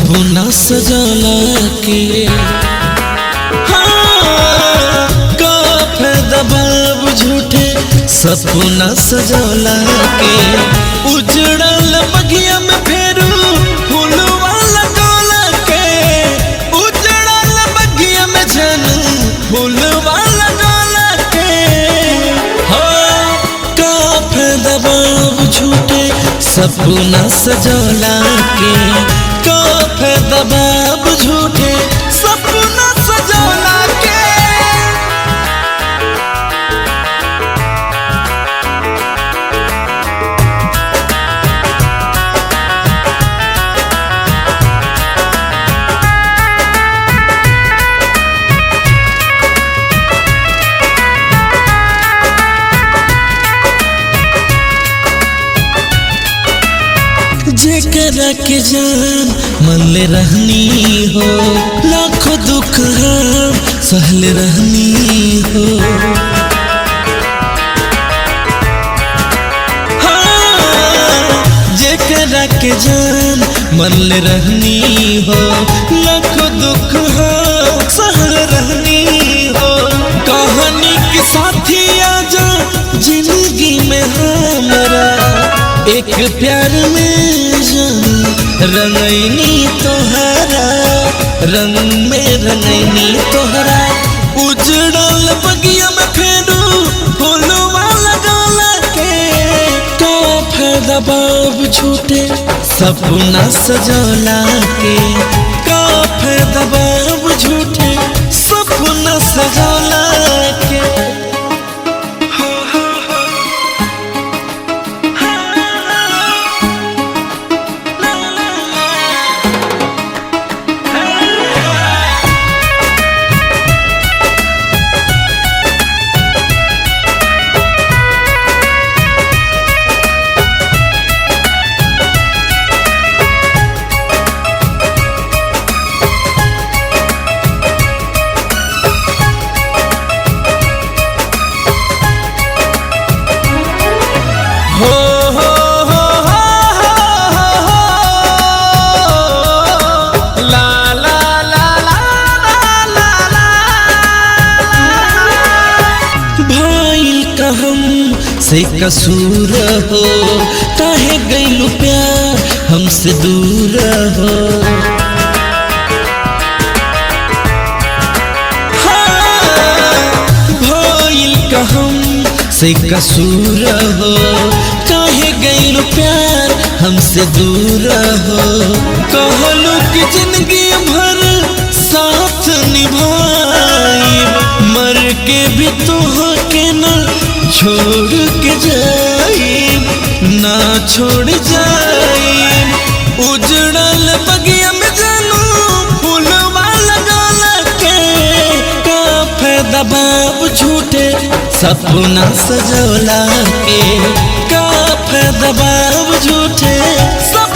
सपना सजाला के हाँ, का फायदा बाब झूठे सपना सजाला के उजड़ल बगिया में फेरू फूलवा लगोला के उजड़ल बगिया में जनू फूलवा लगोला के हाँ, का फायदा बाब झूठे सपना सजोला के का फायदा बाब झूठे सपना सजोला के जेकरा के जान मन ले रहनी हो लाखों दुख हम सहल रहनी हो हाँ, जेकरा के जान मन ले रहनी हो लाखों दुख हम सहल रहनी हो कहानी के साथी आजा जिंदगी में हमारा एक प्यार में जान रंगैनी तोहरा रंग में रंगैनी तोहरा उजड़ल बगिया में फेरू फूलवा लगौला के का फायदा बाब झूठे सपना सजौला के का फायदा बाब झूठे सपना सजौला के हो हो हो हो हो ला ला ला ला ला ला भाईल का हम से कसूर हो काहे गइलू प्यार हमसे दूर हो भइल का हम से कसूर हो काहे गइल प्यार हमसे दूर हो कहलू कि जिंदगी भर साथ निभाई मर के भी तो के न छोड़ के जाई ना छोड़ जाई उजड़ल बगिया में जानू फूलवा लगौला के का फायदा बाब झूठे सपना सजौला के का फायदा बाब झूठे सपना